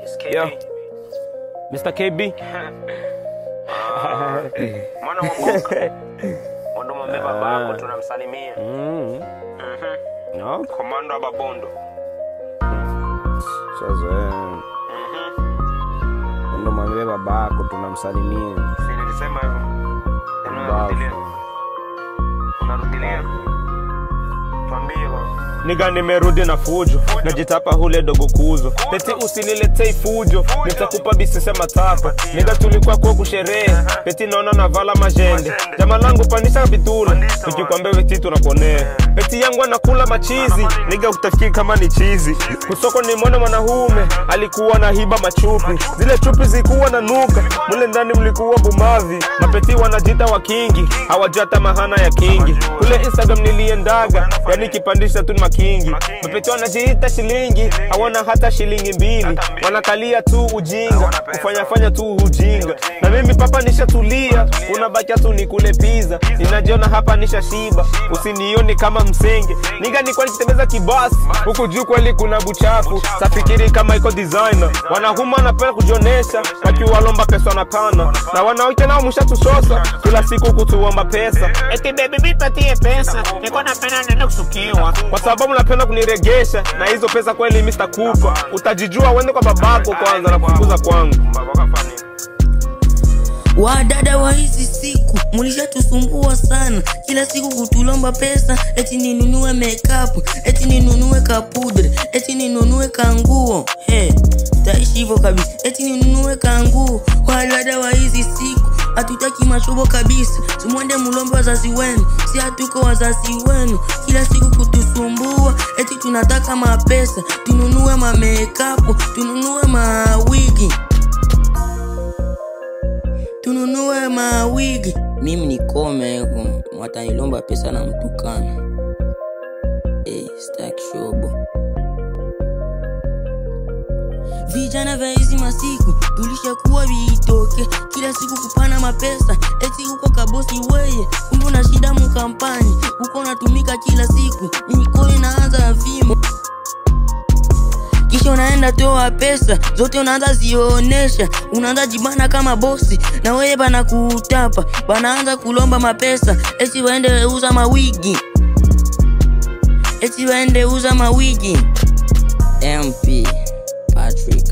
Yo, Mr. KB. Mwana wa Mungu. Ndo mwambie babako tunamsalimia. Mm. Mhm. No, Komando wa Babondo. sasa ndo mwambie babako tunamsalimia. Si nilisema hivyo. Tena Babu. unarudilia. Unarudilia. Tuambie bwana. Niga nimerudi na fujo, najitapa hule dogo kuzo. Peti usiniletei fujo, nitakupa bisi sema tapa. Niga tulikuwa kwa kusherehe, peti naona navala majende. Jama langu pandisha bitula, tukikwambia weti tunaponea. Peti yangu anakula machizi, niga utafikiri kama ni chizi. Kusoko ni mwana mwanaume, alikuwa na hiba machupi. Zile chupi zikuwa na nuka, mule ndani mlikuwa bumavi. Mapeti wanajita wa kingi, hawajua hata mahana ya kingi. Kule Instagram niliendaga, yani kipandisha tu ni makingi. Mapeti wanajiita shilingi, hawana hata shilingi mbili. Wanakalia tu ujinga, kufanyafanya tu ujinga. Na mimi papa nishatulia, unabakia tu nikule pizza. Ninajiona hapa nishashiba, usinioni kama msenge. Niga nikuwa nikitembeza kibasi, huku juu kweli kuna buchafu. Safikiri kama iko designer, wanahuma wanapenda kujionesha, wakiwalomba pesa wanapana. Na wanawake nao mshatusosa, kila siku kutuomba pesa. Eti baby nipatie pesa, niko napenda nenda kusukiwa. kwa sababu napenda kuniregesha na hizo pesa kweli mimi sitakupa. Utajijua uende kwa babako kwanza na kufukuza kwangu. Babako afanye. Wadada wa hizi siku mulishatusumbua sana, kila siku kutulomba pesa, eti ninunue makeup, eti ninunue kapudre, eti ninunue kanguo. He, taishi hivyo kabisa, eti ninunue kanguo. Wadada wa hizi siku hatutaki mashobo kabisa, tumwende mulombe wazazi wenu, si hatuko wazazi wenu, kila siku kutusumbua, eti tunataka mapesa, tununue mamekapu, tununue mawigi tununue mawigi. Mimi nikome huko, watanilomba pesa na mtukana. Eh, sitaki shobo. Vijana vya hizi masiku tulishakuwa viitoke, kila siku kupana mapesa, eti huko kabosi weye, kumbe una shida mukampani, huko unatumika kila siku, mikono inaanza vimo kisha unaenda toa pesa zote unaanza zionesha, unaanza jibana kama bosi, na wewe bana kutapa, banaanza kulomba mapesa, eti waende uza mawigi, eti waende uza mawigi. MP Patrick